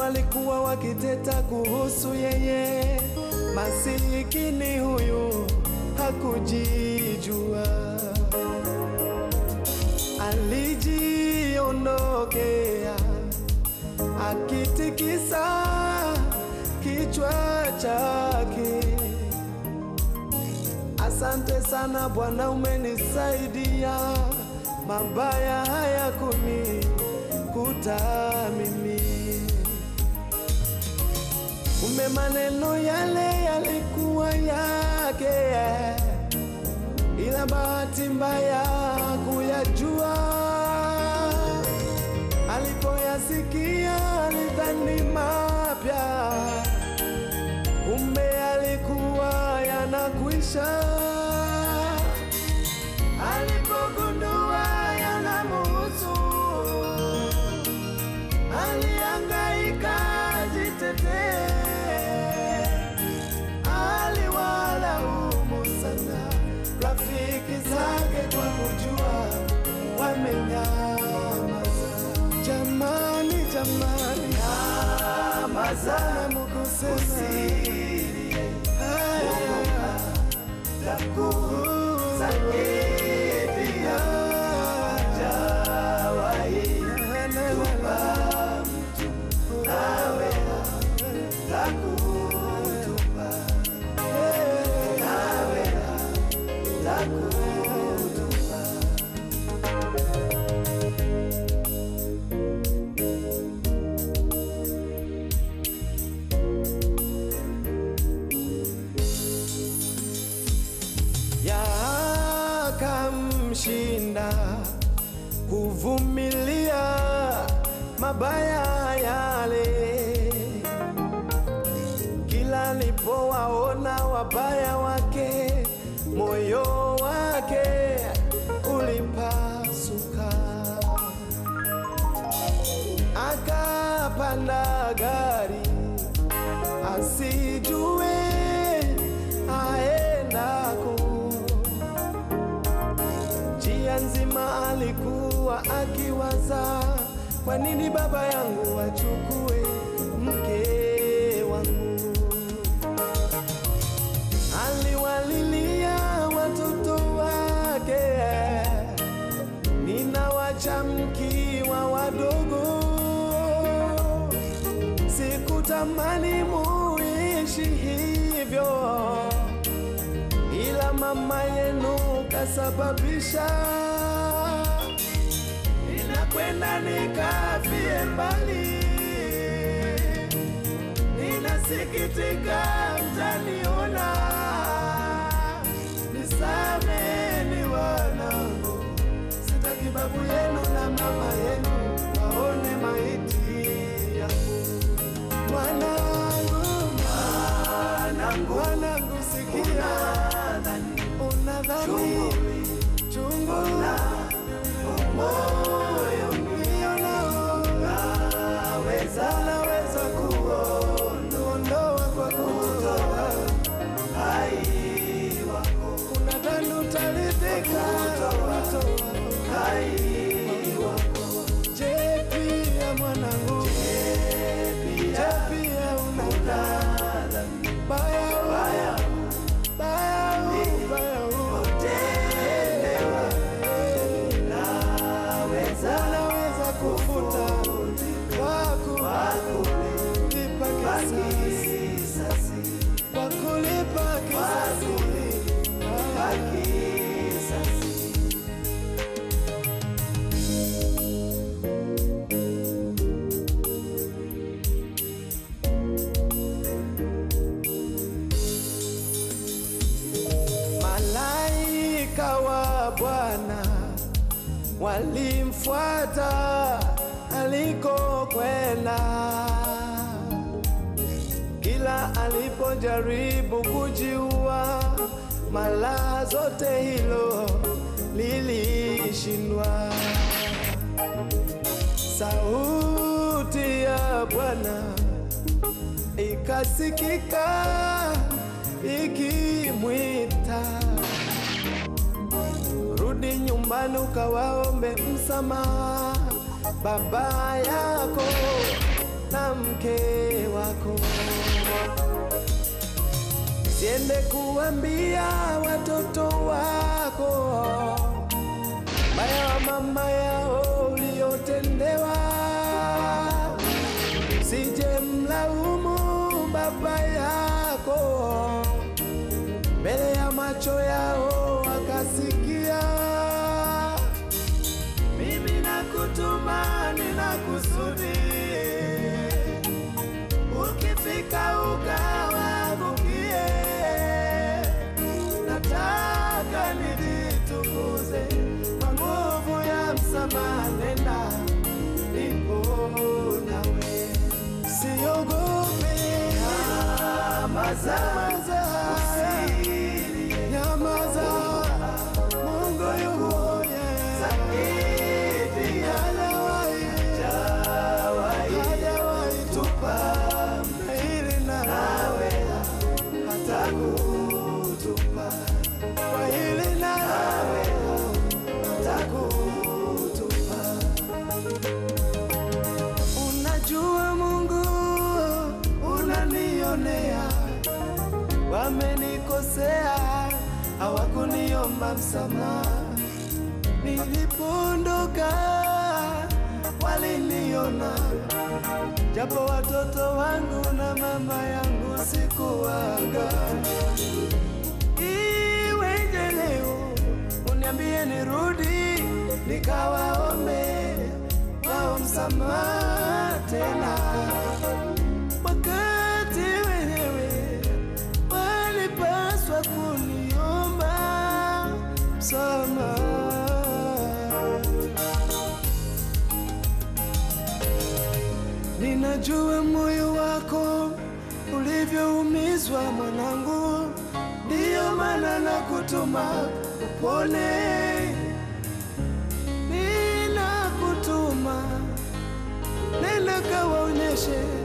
walikuwa wakiteta kuhusu yeye, masikini huyu hakujijua, alijiondokea akitikisa kichwa chake. Asante sana Bwana, umenisaidia, mabaya haya kunikuta mimi. Kumbe maneno yale yalikuwa yake, ila bahati mbaya kuyajua. Alipoyasikia alidhani mapya, kumbe alikuwa yanakwisha. Alipogundua yanamuhusu, alihangaika jitetee, aliwalaumu sana rafiki zake kwa kujua wamenyamaza. Jamani, jamani, nyamaza, usilie, takusaidia, hajawahi tupa mtu nawe takutupa, nawe takutupa. yakamshinda kuvumilia mabaya yale. Kila alipowaona wabaya wake, moyo wake ulipasuka, akapanda gari asijue aendako. Njia nzima alikuwa akiwaza, kwa nini baba yangu achukue mke wangu? Aliwalilia watoto wake, ninawacha mkiwa wadogo, sikutamani muishi hivyo ila mama yenu kasababisha ninakwenda nikafie mbali. Ninasikitika mtaniona, nisameni wanangu, sitaki babu yenu na mama yenu waone maiti yangu. Mwanangu, mwanangu, mwanangu, sikia, unadhani chungu moyo ulio nao naweza naweza kuondoa kwa kutoa hai wako, unadhani utaridhika kutoa hai wako. Je, pia mwanangu, je, pia unadhani baya baya baya baya unaweza kufuta wako lipa kisasi kwa kulipa kisasi Malaika wa Bwana walimfuata alikokwenda. Kila alipojaribu kujiua, mara zote hilo lilishindwa. Sauti ya Bwana ikasikika ikimwita rudi nyumbani ukawaombe msamaha baba yako na mke wako. Siende kuambia watoto wako maya wa mama yao uliotendewa, sije mlaumu baba yako mbele ya macho yao wakasikia. Mimi nakutuma, nina kusudi, ukifika ukawaangukie. Nataka nijitukuze kwa nguvu ya msamaha, nenda nipo nawe, siogope. Nyamaza, nyamaza, Mungu yuko zaidi, hajawahi hajawahi tupa hili na nawe hata kutupa kwa hili na nawe hata kutupa. Unajua Mungu unanionea, wamenikosea, hawakuniomba msamaha. Nilipoondoka waliniona, japo watoto wangu na mama yangu sikuwaga. Iweje leo uniambie nirudi nikawaombe wao msamaha tena, wakati wenyewe walipaswa kuniomba msamaha. Ninajua moyo wako ulivyoumizwa mwanangu, ndiyo maana nakutuma upone. Ninakutuma nenda kawaonyeshe